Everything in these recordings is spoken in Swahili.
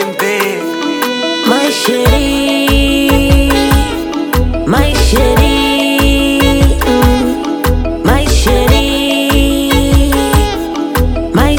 bébé. My chérie, my chérie, mm, my chérie, my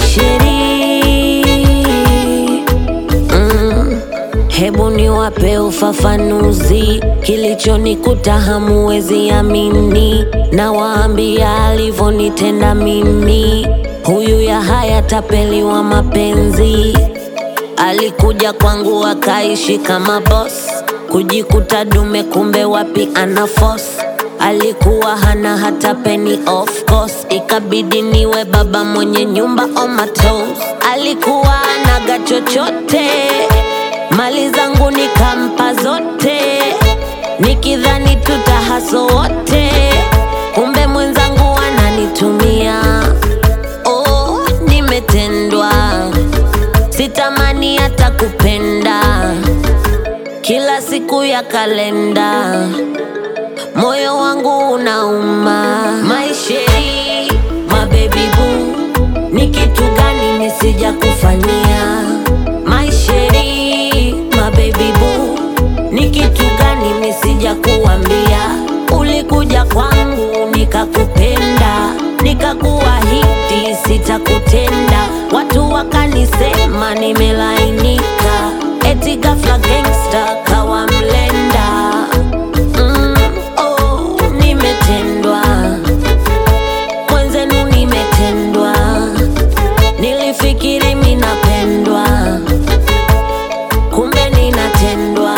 chérie. Mm. Hebu niwape ufafanuzi kilichonikuta hamuwezi amini, na waambia alivyonitenda mimi. Huyu ya haya tapeli wa mapenzi Alikuja kwangu akaishi kama boss, kujikuta dume, kumbe wapi ana force. Alikuwa hana hata penny of course, ikabidi niwe baba mwenye nyumba on my toes. Alikuwa anaga chochote, mali zangu nikampa zote, nikidhani tutahaso wote, kumbe mwenzangu ananitumia. Oh, nimetendwa sitamani hata kupenda kila siku ya kalenda moyo wangu unauma maisheri mabebi boo ni kitu gani nisija kufanyia maisheri mabebi boo ni kitu gani nisija kuambia ulikuja kwangu nikakupenda nikakuahidi sitakutenda watu wakanisema nimelainika eti ghafla gangsta kawa mlenda mm, oh, nimetendwa mwenzenu nimetendwa nilifikiri minapendwa kumbe ninatendwa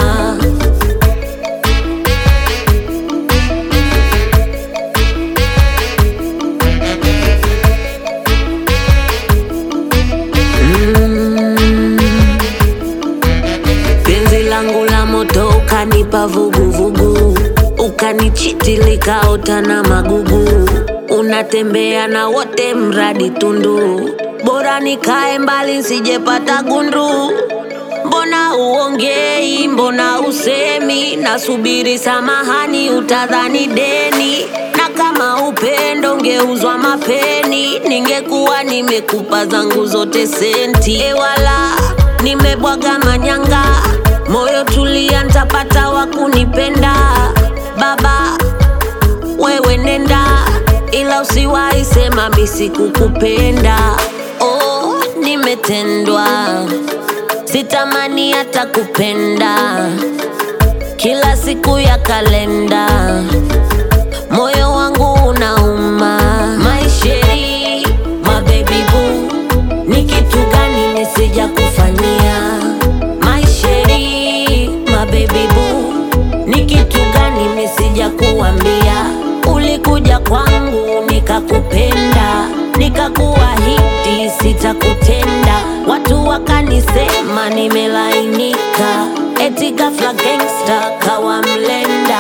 penzi langu la moto ukanipa vuguvugu ukanichiti likaota na magugu unatembea na wote mradi tundu bora nikae mbali nsijepata gundu mbona uongei mbona usemi nasubiri samahani utadhani deni na kama upendo ungeuzwa mapeni ningekuwa nimekupa zangu zote senti ewala nimebwaga manyanga moyo tulia ntapata wa kunipenda baba wewe nenda ila usiwahi sema misi kukupenda oh, nimetendwa sitamani hata kupenda kila siku ya kalenda moyo wangu unauma maisheri mabebi boo ni kitu gani nisija kufanyia maisheri mabebi boo ni kitu gani nisija kuambia ulikuja kwangu nikakupenda nikakuahidi sitakutenda watu wakanisema nimelainika eti ghafla gangsta kawa mlenda